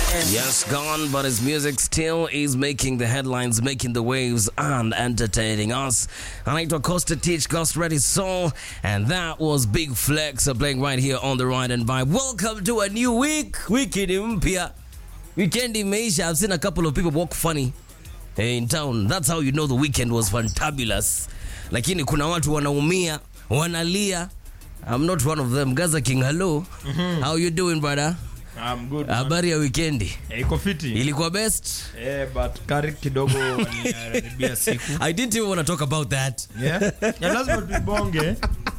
Yes, gone, but his music still is making the headlines, making the waves, and entertaining us. Anaitwa Costa Teach, Ghost Ready Soul, and that was Big Flex uh, playing right here on the Ride and Vibe. Welcome to a new week. Wiki ni mpya. Weekend imeisha. I've seen a couple of people walk funny in town. That's how you know the weekend was fantabulous. Lakini kuna watu wanaumia, wanalia. I'm not one of them. Gaza King, hello. How you doing, brother? I'm good. man. Habari ya wikendi Eh, iko fiti. ilikuwa best Eh, but kari kidogo waniharibia siku. i didn't even want to talk about that Yeah. Ya lazima tubonge.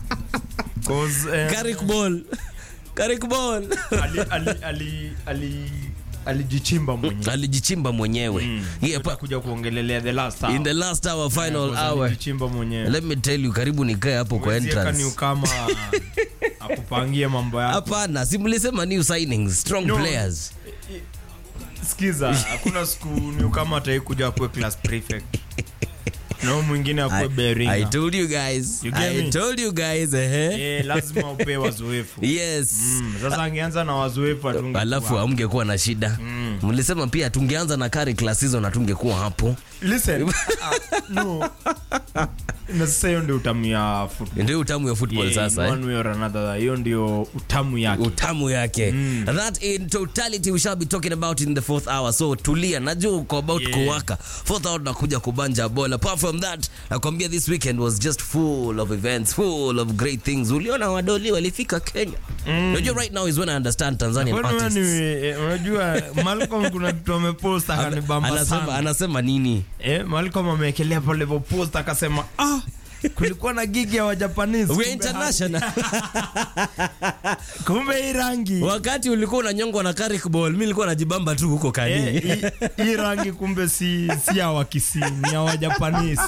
Cause eh, Carrick ball Carrick ball ali ali ali ali alijichimba mwenyewe. alijichimba mwenyewe yeah, pa, Kuja kuongelelea the last hour. in the last hour final Cause hour Alijichimba mwenyewe. let me tell you karibu nikae hapo kwa Huwezi eka entrance ni kama akupangie mambo yako. hapana si mlisema new signings strong No. players Sikiza, hakuna siku ni kama ataikuja kuwe class prefect. No mwingine akuwe I, I beringa. told you guys You get I me? told you guys eh Eh, lazima upewe wazoefu. yes Mm, sasa angeanza na wazoefu atungekuwa alafu amngekuwa na shida mlisema pia tungeanza na Carrick last season na tungekuwa hapo Listen, uh, no. na sasa hiyo ndio utamu ya football. ndio utamu ya football Yeah, sasa in eh? one way or another, hiyo ndio utamu yake utamu yake that in totality we shall be talking about in the fourth hour so tulia najua uko about Yeah. kuwaka fourth hour nakuja kubanja bola apart from that nakwambia this weekend was just full of events full of great things uliona wadoli walifika kenya unajua right now is when i understand tanzanian Kwani wewe artists ni- eh, unajua Malcolm kuna kitu amepost akanibamba anasema, sana anasema nini eh, Malcolm ameekelea pale hivyo post akasema ah kulikuwa na gigi ya wajapanese we kumbe international ha- kumbe hii rangi wakati ulikuwa unanyongwa na Carrick ball mi nilikuwa najibamba tu huko kani Eh, hii- hii rangi kumbe si si ya wakisi ni ya wajapanese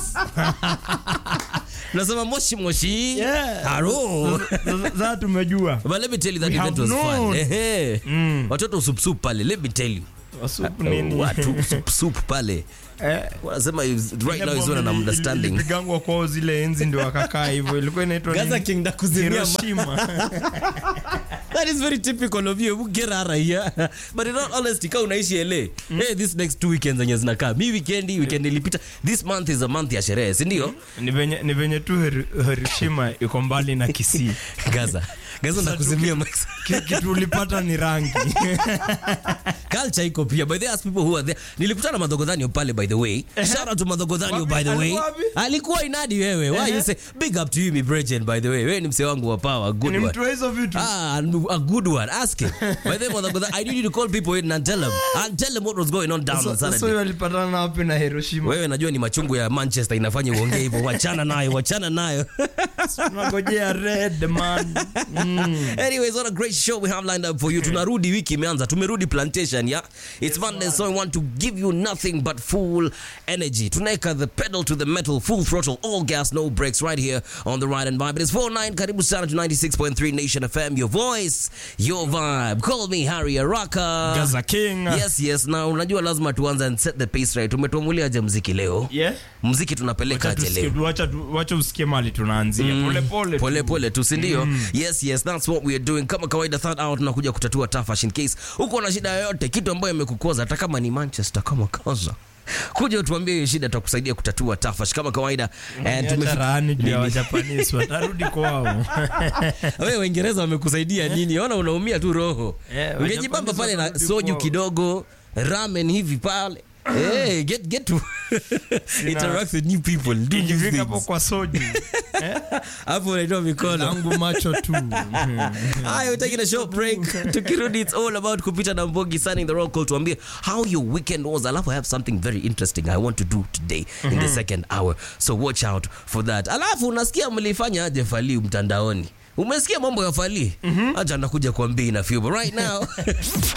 nasema moshi moshi Yeah. haro sasa tumejua But let me tell you that We event have was fun. known. Ehe. Mm. Watoto supsup pale, let me tell you. Wasupu nini? Watu supsup pale. Eh, Wanasema is- right ile now is bomb when I'm ili- understanding. ilipigangwa kwao zile enzi ndio wakakaa hivyo ilikuwa inaitwa Gaza nini? King ndakuzimia ma- Hiroshima. That is very typical of you. Get rara here. But in all honesty, kama unaishi LA, hey, this next two weekends zenye zinakaa. Mi weekendi, weekend ilipita. This month is a month ya sherehe, si ndio? ni venye ni venye tu Hir- Hiroshima iko mbali na Kisii Gaza. Gaza ndakuzimia max. Ki- kitu ulipata ni rangi Culture iko pia. By the way, as people who are there. Nilikutana na Madhogodhanio pale by the way. Shout out to Madhogodhanio Wapi? by the way. Alikuwa wapi? Alikuwa inadi wewe. Why you say big up to you mi Bridget by the way. Wewe ni msee wangu wa power. Good ni one. mtu wa hizo vitu Ah, a good one. Ask him. By the way, Madhogodhanio, I need you to call people in and tell them. And tell them what was going on down on Sasa- sasa Saturday. huyo alipatana na wapi na Hiroshima Wewe najua ni machungu ya Manchester inafanya uongee hivyo. Wachana nayo, wachana nayo. tunagojea red man mm. Anyways, what a great show we have lined up for you. Tunarudi wiki imeanza. Tumerudi plantation, yeah? It's Monday, so we want to give you nothing but full energy. Tunaeka the pedal to the metal, full throttle, all gas, no brakes, right here on the Ride and Vibe. It is 4-9, karibu sana to 96.3 Nation FM. Your voice, your vibe. Call me Harry Araka. Gaza King Yes, yes. Na unajua lazima tuanze and set the pace right. Umetuamulia aje mziki leo? yeah Mziki tunapeleka Wacha aje tusikie- leo? wacha tu- wacha usikie mali tunaanzia pole pole tu. pole pole tu sindio yes yes that's what we are doing kama kawaida third hour tunakuja kutatua tafash in case uko na shida yoyote kitu ambayo imekukoza hata kama ni manchester kama kaza kuja utuambie hiyo shida tutakusaidia kutatua tafash kama kawaida and Niacha tumefika- rahani juu ya Nini? wajapanese watarudi kwao wewe waingereza wamekusaidia nini ona unaumia tu roho Eh, ungejibamba Wajapanese pale na watarudi soju kwao. kidogo ramen hivi pale Hey, get get to interact with new people do new ikifika hapo things kwa soju hapo unaitoa mikono langu macho tu Hi, we're taking a short break. Tukirudi, it's all about kupita na mbogi signing the roll call tuambie how your weekend was. Alafu I have something very interesting I want to do today in the second hour. So watch out for that. Alafu unasikia mlifanya aje Fali mtandaoni? Umesikia mambo ya Fali? Acha nakuja kuambia in a few. But right now